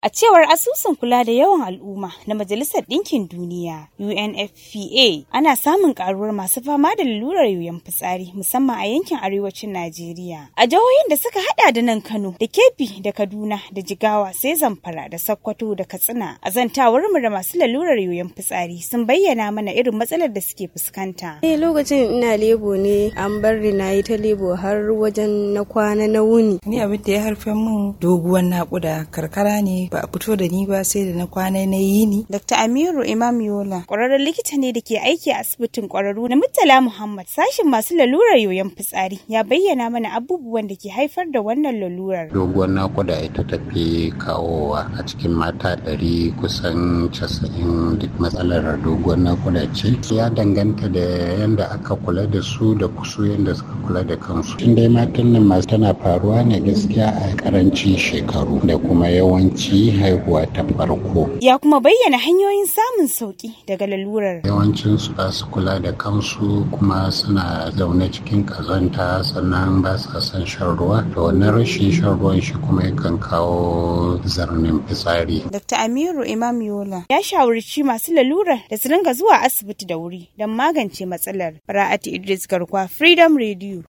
A cewar asusun kula da yawan al'umma na Majalisar Ɗinkin Duniya UNFPA ana samun karuwar masu fama da lalurar yoyon fitsari musamman a yankin arewacin Najeriya. A jihohin da suka hada da nan Kano da Kebbi da Kaduna da Jigawa sai Zamfara da Sokoto da Katsina. A zantawar mu da masu lalurar yoyon fitsari sun bayyana mana irin matsalar da suke fuskanta. Eh lokacin ina lebo ne an bar ni na yi ta lebo har wajen na kwana na wuni. Ni abin da ya harfe min doguwar nakuda karkara ne ba a fito da ni ba sai da na kwana na yi ni. Dr. Amiru Imam Yola ƙwararren likita ne da ke aiki a asibitin ƙwararru na Murtala Muhammad sashin masu lalurar yoyon fitsari ya bayyana mana abubuwan da ke haifar da wannan lalurar. Doguwar nakuda ita tafi kawowa a cikin mata ɗari kusan casa'in duk matsalar doguwar nakuda ce. Ya danganta da yadda aka kula da su da kusu yadda suka kula da kansu. Shin dai matan nan masu tana faruwa ne gaskiya a karancin shekaru da kuma yawanci haihuwa ta farko. Ya kuma bayyana hanyoyin samun sauki daga lalurar. Yawancin su ba su kula da kansu kuma suna zaune cikin kazanta sannan ba sa son shan ruwa. Da wannan rashin shan ruwan shi kuma yakan kawo zarnin fitsari. Dr. Amiru Imam Yola ya shawarci masu lalurar da su ringa zuwa asibiti da wuri don magance matsalar. Bara'atu Idris Garkwa Freedom Radio.